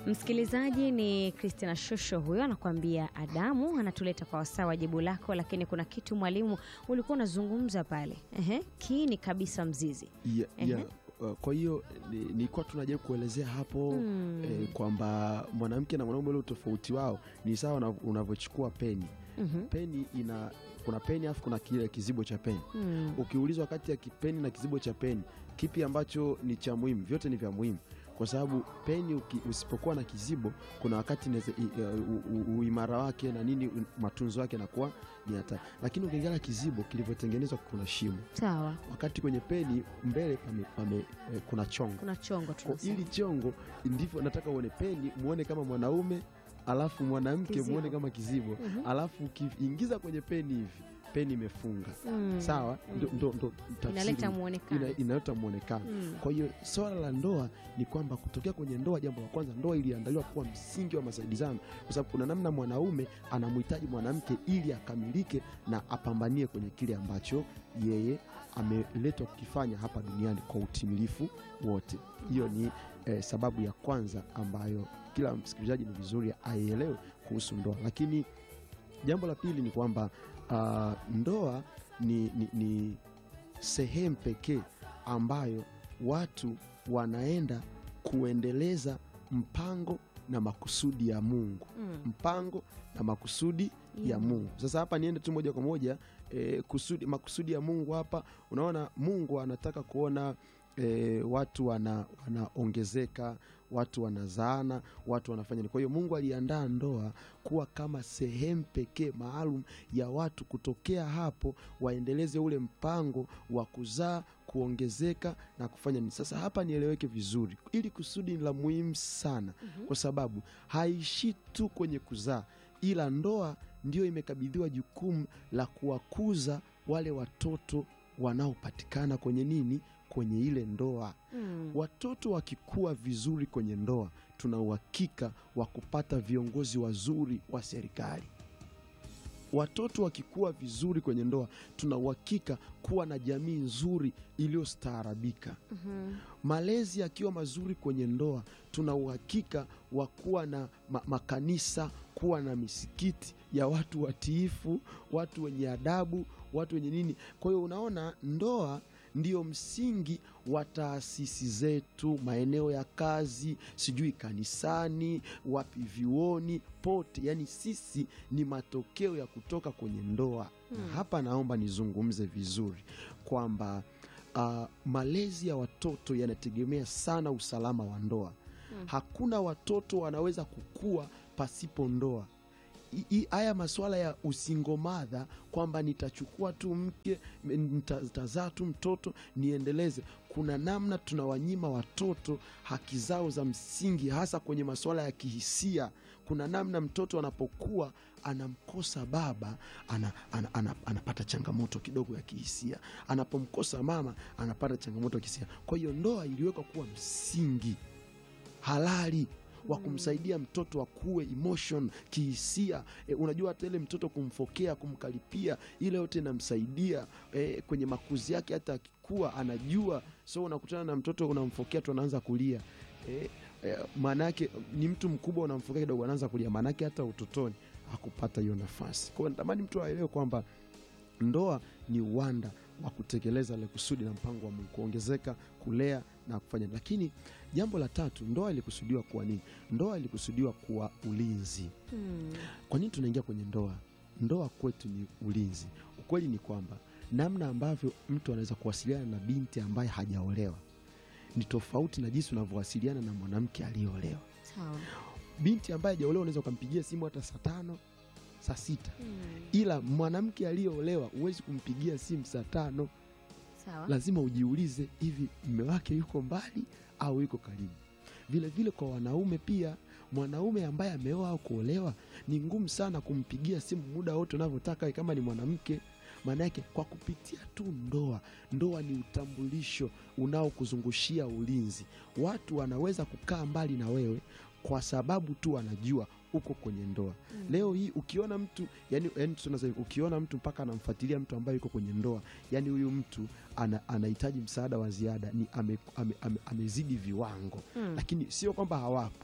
Msikilizaji, ni Christina Shosho huyo anakuambia Adamu, anatuleta kwa wasaa wa jibu lako, lakini kuna kitu mwalimu ulikuwa unazungumza pale. Ehe, kiini kabisa mzizi. ya, Ehe. ya, uh, kwa hiyo ni- nilikuwa tunajaribu kuelezea hapo Mm. eh, kwamba mwanamke na mwanaume ule utofauti wao ni sawa una- unavyochukua peni Mhm. peni ina kuna peni alafu kuna kile kizibo cha peni Mm. ukiulizwa kati ya kipeni na kizibo cha peni kipi ambacho ni cha muhimu vyote ni vya muhimu kwa sababu peni uki, usipokuwa na kizibo kuna wakati inaweza- i- u- u- uimara wake na nini u- matunzo yake yanakuwa ni hatari lakini ukiangalia kizibo kilivyotengenezwa kuna shimo Sawa, wakati kwenye peni mbele pame, pame, eh, kuna chongo kuna chongo Kwa tunasema. ili chongo ndivyo nataka uone peni muone kama mwanaume alafu mwanamke Kizibo. muone kama kizibo Mhm. alafu ukiingiza kwenye peni hivi peni imefunga Mm. sawa Mm. ndo, ndo, ndo tafsiri. Inaleta muonekano. Ina- inaleta muonekano Mm. kwa hiyo swala la ndoa ni kwamba kutokea kwenye ndoa, jambo la kwanza, ndoa iliandaliwa kuwa msingi wa masaidizano, kwa sababu kuna namna mwanaume anamhitaji mwanamke ili akamilike na apambanie kwenye kile ambacho yeye ameletwa kukifanya hapa duniani kwa utimilifu wote. Hiyo ni eh, sababu ya kwanza ambayo kila msikilizaji ni vizuri aielewe kuhusu ndoa. Lakini jambo la pili ni kwamba ah, ndoa ni, ni, ni sehemu pekee ambayo watu wanaenda kuendeleza mpango na makusudi ya Mungu, Mm. mpango na makusudi ya Yeah. Mungu. Sasa hapa niende tu moja kwa moja eh, kusudi, makusudi ya Mungu hapa, unaona Mungu anataka kuona eh, watu wana- wanaongezeka, watu wanazaana, watu wanafanya nini. Kwa hiyo Mungu aliandaa ndoa kuwa kama sehemu pekee maalum ya watu kutokea hapo waendeleze ule mpango wa kuzaa, kuongezeka na kufanya nini. Sasa hapa nieleweke vizuri, ili kusudi ni la muhimu sana Mhm. kwa sababu haishi tu kwenye kuzaa, ila ndoa ndiyo imekabidhiwa jukumu la kuwakuza wale watoto wanaopatikana kwenye nini, kwenye ile ndoa. Mm. Watoto wakikua vizuri kwenye ndoa, tuna uhakika wa kupata viongozi wazuri wa serikali. Watoto wakikua vizuri kwenye ndoa, tuna uhakika kuwa na jamii nzuri iliyostaarabika. Mhm. Malezi yakiwa mazuri kwenye ndoa, tuna uhakika wa kuwa na ma makanisa, kuwa na misikiti ya watu watiifu, watu wenye adabu, watu wenye nini. Kwa hiyo unaona, ndoa ndio msingi wa taasisi zetu, maeneo ya kazi, sijui kanisani, wapi, vyuoni, pote. Yani sisi ni matokeo ya kutoka kwenye ndoa. Na Hmm. hapa naomba nizungumze vizuri kwamba uh, malezi ya watoto yanategemea sana usalama wa ndoa. Mm. Hakuna watoto wanaweza kukua pasipo ndoa. I- i- Haya masuala ya usingomadha kwamba nitachukua tu mke m- nita- nitazaa tu mtoto niendeleze, kuna namna tunawanyima watoto haki zao za msingi, hasa kwenye masuala ya kihisia. Kuna namna mtoto anapokuwa anamkosa baba ana, ana, ana, anapata changamoto kidogo ya kihisia, anapomkosa mama anapata changamoto ya kihisia. Kwa hiyo ndoa iliwekwa kuwa msingi halali wa kumsaidia mtoto akue emotion kihisia. E, unajua hata ile mtoto kumfokea, kumkaripia, ile yote inamsaidia e, kwenye makuzi yake. Hata akikua anajua, so unakutana na mtoto unamfokea tu anaanza kulia e, e, maanake ni mtu mkubwa unamfokea kidogo anaanza kulia, maanake hata utotoni hakupata hiyo nafasi. Kwa hiyo natamani mtu aelewe kwamba ndoa ni uwanda wa kutekeleza ile kusudi na mpango wa Mungu, kuongezeka, kulea na kufanya. Lakini jambo la tatu, ndoa ilikusudiwa kuwa nini? Ndoa ilikusudiwa kuwa ulinzi. Mm. Kwa nini tunaingia kwenye ndoa? Ndoa kwetu ni ulinzi. Ukweli ni kwamba namna ambavyo mtu anaweza kuwasiliana na binti ambaye hajaolewa ni tofauti na jinsi unavyowasiliana na mwanamke aliyeolewa. Sawa. Binti ambaye hajaolewa unaweza ukampigia simu hata saa tano, saa sita Mm. ila mwanamke aliyeolewa huwezi kumpigia simu saa tano. Sawa. Lazima ujiulize, hivi mme wake yuko mbali au yuko karibu? Vile vile kwa wanaume pia, mwanaume ambaye ameoa au kuolewa ni ngumu sana kumpigia simu muda wote unavyotaka kama ni mwanamke. Maana yake kwa kupitia tu ndoa, ndoa ni utambulisho unaokuzungushia ulinzi. Watu wanaweza kukaa mbali na wewe kwa sababu tu wanajua uko kwenye ndoa. Mm. Leo hii ukiona mtu yani, yani tunasema ukiona mtu mpaka anamfuatilia mtu ambaye yuko kwenye ndoa, yani huyu mtu ana, anahitaji msaada wa ziada, ni ame, ame, ame, amezidi viwango, Mm. lakini sio kwamba hawapo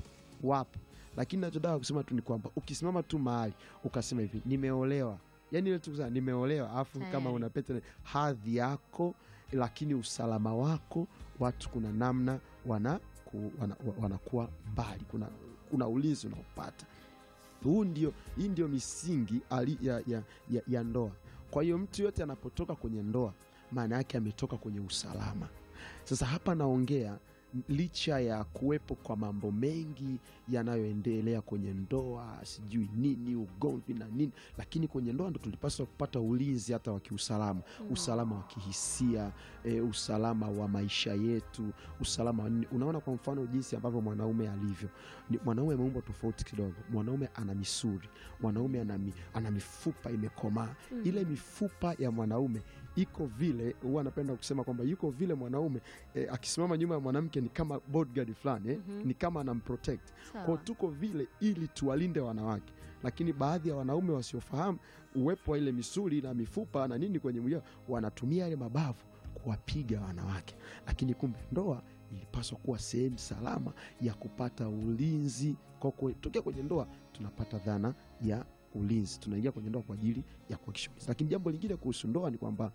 wapo lakini nachotaka kusema tu ni kwamba ukisimama tu mahali ukasema hivi nimeolewa yani ile tu kusema nimeolewa alafu kama Tayari. una pete hadhi yako lakini usalama wako watu kuna namna wana ku, wana, wa- wanakuwa mbali kuna, kuna ulinzi unaopata huu ndio hii ndio misingi ali, ya, ya, ya, ya ndoa kwa hiyo mtu yote anapotoka kwenye ndoa maana yake ametoka kwenye usalama sasa hapa naongea licha ya kuwepo kwa mambo mengi yanayoendelea kwenye ndoa sijui nini ugomvi na nini lakini kwenye ndoa ndo tulipaswa kupata ulinzi hata wa kiusalama usalama wa kihisia e, usalama wa maisha yetu usalama wa nini unaona kwa mfano jinsi ambavyo mwanaume alivyo Ni- mwanaume ameumbwa tofauti kidogo mwanaume ana misuri mwanaume ana, mi, ana mifupa imekomaa Mm. ile mifupa ya mwanaume iko vile huwa anapenda kusema kwamba yuko vile mwanaume e, akisimama nyuma ya mwanamke ni kama bodyguard fulani eh? Mhm. ni kama anamprotect Sawa. kwao tuko vile ili tuwalinde wanawake lakini baadhi ya wanaume wasiofahamu uwepo wa ile misuli na mifupa na nini kwenye mwili wao, wanatumia yale mabavu kuwapiga wanawake lakini kumbe ndoa ilipaswa kuwa sehemu salama ya kupata ulinzi kwa kwe- tokea kwenye ndoa tunapata dhana ya ulinzi tunaingia kwenye ndoa kwa ajili ya kuhakikisha ulinzi lakini jambo lingine kuhusu ndoa ni kwamba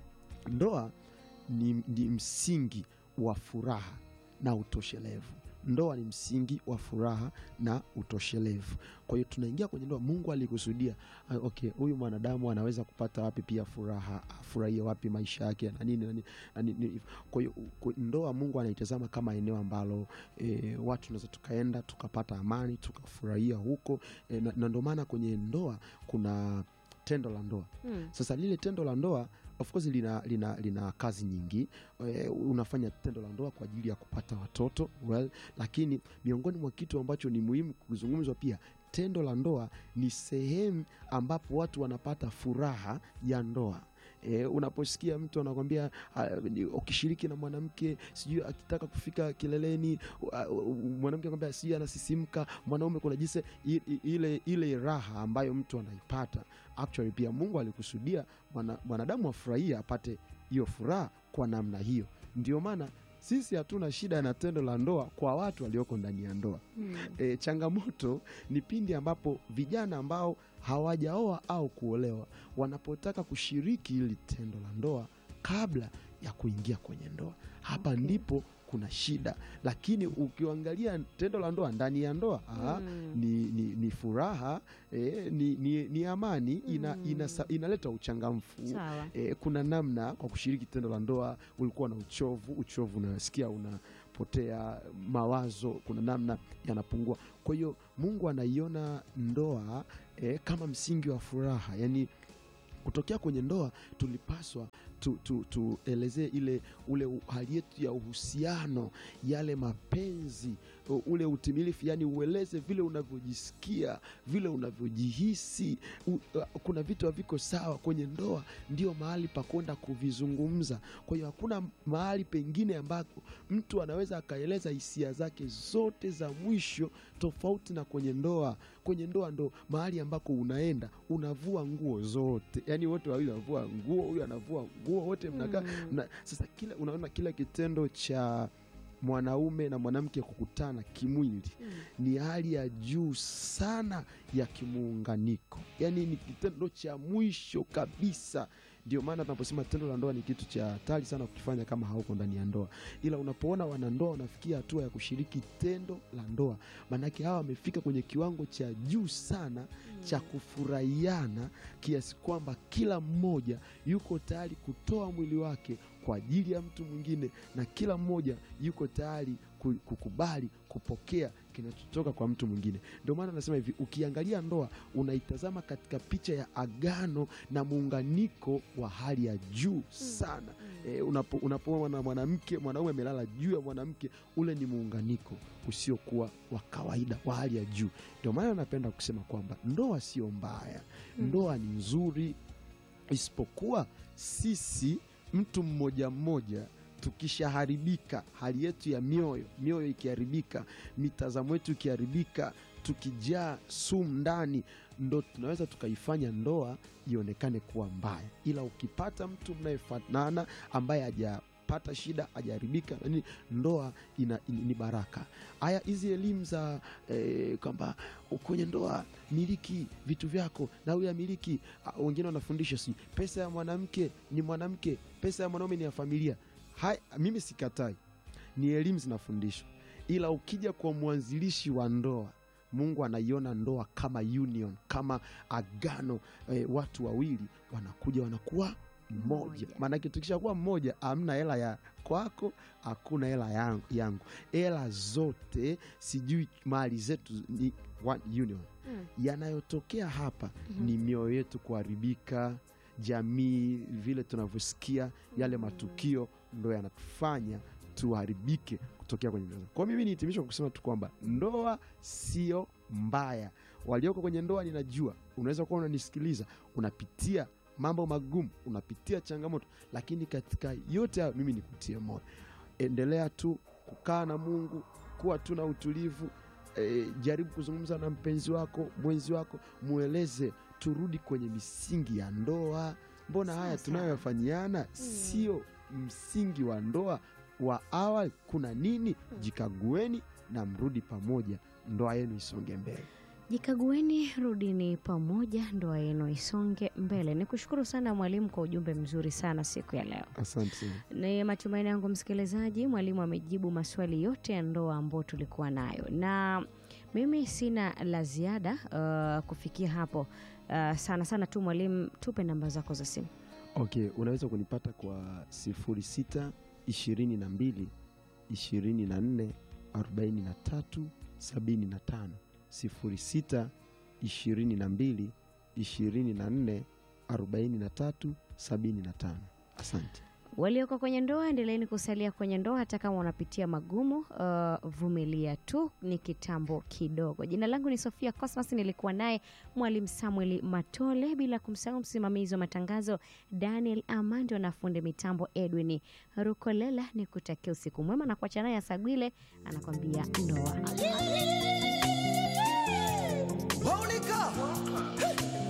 ndoa ni, ni msingi wa furaha na utoshelevu ndoa ni msingi wa furaha na utoshelevu kwa hiyo tunaingia kwenye ndoa mungu alikusudia ah, okay huyu mwanadamu anaweza kupata wapi pia furaha afurahie wapi maisha yake na nini na nini, na nini. kwa hiyo ku- ndoa mungu anaitazama kama eneo ambalo e, watu tunaweza tukaenda tukapata amani tukafurahia huko e, na, na ndio maana kwenye ndoa kuna tendo la ndoa Mm. sasa lile tendo la ndoa of course lina, lina, lina kazi nyingi e, unafanya tendo la ndoa kwa ajili ya kupata watoto well, lakini miongoni mwa kitu ambacho ni muhimu kuzungumzwa pia tendo la ndoa ni sehemu ambapo watu wanapata furaha ya ndoa E, unaposikia mtu anakwambia ah, ni- ukishiriki na mwanamke sijui akitaka kufika kileleni ah, mwanamke anakwambia sijui anasisimka mwanaume kuna jinsi i- i- ile ile raha ambayo mtu anaipata actually pia mungu alikusudia mwana- mwanadamu afurahie apate hiyo furaha kwa namna hiyo ndio maana sisi hatuna shida na tendo la ndoa kwa watu walioko ndani ya ndoa Mm. e, changamoto ni pindi ambapo vijana ambao hawajaoa au kuolewa wanapotaka kushiriki hili tendo la ndoa kabla ya kuingia kwenye ndoa hapa Okay. ndipo kuna shida lakini ukiangalia tendo la ndoa ndani ya ndoa ah, Mm. ni, ni, ni furaha eh, ni, ni, ni amani ina, Mm. ina, inaleta uchangamfu Sawa. e, kuna namna kwa kushiriki tendo la ndoa ulikuwa na uchovu uchovu unasikia unapotea mawazo kuna namna yanapungua kwa hiyo mungu anaiona ndoa e, kama msingi wa furaha yani kutokea kwenye ndoa tulipaswa tuelezee tu, tuelezee ile ule u- hali yetu ya uhusiano yale mapenzi u- ule utimilifu yani ueleze vile unavyojisikia vile unavyojihisi u, uh, kuna vitu haviko sawa kwenye ndoa ndio mahali pa kwenda kuvizungumza kwa hiyo hakuna mahali pengine ambako mtu anaweza akaeleza hisia zake zote za mwisho tofauti na kwenye ndoa kwenye ndoa ndo mahali ambako unaenda unavua nguo zote yani wote wawili wanavua nguo huyu anavua nguo wote mnakaa Mm. mna, sasa kila unaona kila kitendo cha mwanaume na mwanamke kukutana kimwili Mm. ni hali ya juu sana ya kimuunganiko yaani ni kitendo cha mwisho kabisa ndio maana tunaposema tendo la ndoa ni kitu cha hatari sana kukifanya kama hauko ndani ya ndoa ila unapoona wanandoa wanafikia hatua ya kushiriki tendo la ndoa maanake hawa wamefika kwenye kiwango cha juu sana cha kufurahiana kiasi kwamba kila mmoja yuko tayari kutoa mwili wake kwa ajili ya mtu mwingine na kila mmoja yuko tayari ku- kukubali kupokea kinachotoka kwa mtu mwingine ndio maana nasema hivi ukiangalia ndoa unaitazama katika picha ya agano na muunganiko wa hali ya juu sana e, unapo, unapoona mwanamke mwanaume amelala juu ya mwanamke ule ni muunganiko usiokuwa wa kawaida wa hali ya juu ndio maana napenda kusema kwamba ndoa sio mbaya Mm. ndoa ni nzuri isipokuwa sisi mtu mmoja mmoja tukishaharibika hali yetu ya mioyo mioyo ikiharibika mitazamo yetu ikiharibika tukijaa sumu ndani ndo tunaweza tukaifanya ndoa ionekane kuwa mbaya ila ukipata mtu mnayefanana ambaye haja hajapata shida hajaharibika nini ndoa ina, ni ni baraka haya hizi elimu za eh, kwamba kwenye ndoa miliki vitu vyako na huyu amiliki ah, wengine wanafundisha si pesa ya mwanamke ni mwanamke pesa ya mwanaume ni ya familia Hai, mimi sikatai ni elimu zinafundishwa ila ukija kwa mwanzilishi wa ndoa mungu anaiona ndoa kama union kama agano eh, watu wawili wanakuja wanakuwa mmoja Mmoja. maanake tukishakuwa mmoja amna hela ya kwako hakuna hela yangu, yangu hela zote sijui mali zetu ni one union Mm. yanayotokea hapa Mhm. ni mioyo yetu kuharibika jamii vile tunavyosikia yale Mm. matukio ndo yanatufanya tuharibike kutokea kwenye ndoa kwa mimi nihitimisha kwa kusema tu kwamba ndoa sio mbaya walioko kwenye ndoa ninajua unaweza kuwa unanisikiliza unapitia mambo magumu unapitia changamoto lakini katika yote hayo mimi nikutie moyo endelea tu kukaa na mungu kuwa tu na utulivu e, jaribu kuzungumza na mpenzi wako mwenzi wako mweleze turudi kwenye misingi ya ndoa mbona Sawa haya sawa. tunayofanyiana sio msingi wa ndoa wa awali kuna nini jikagueni na mrudi pamoja ndoa yenu isonge mbele Jikagueni, rudini pamoja, ndoa yenu isonge mbele. Ni kushukuru sana mwalimu kwa ujumbe mzuri sana siku ya leo. asante sana Ni matumaini yangu msikilizaji, mwalimu amejibu maswali yote ya ndoa ambayo tulikuwa nayo, na mimi sina la ziada uh, kufikia hapo. Uh, sana sana tu mwalimu, tupe namba zako za simu. okay unaweza kunipata kwa sifuri sita ishirini na mbili ishirini na nne arobaini na tatu sabini na tano sifuri sita ishirini na mbili ishirini na nne arobaini na tatu sabini na tano asante Walioko kwenye ndoa, endeleeni kusalia kwenye ndoa hata kama unapitia magumu. Uh, vumilia tu, ni kitambo kidogo. Jina langu ni Sofia Cosmas, nilikuwa naye mwalimu Samuel Matole, bila kumsahau msimamizi wa matangazo Daniel Amando na fundi mitambo Edwin Rukolela. Ni kutakia usiku mwema na kuacha naye Asagwile anakwambia ndoa. Monica.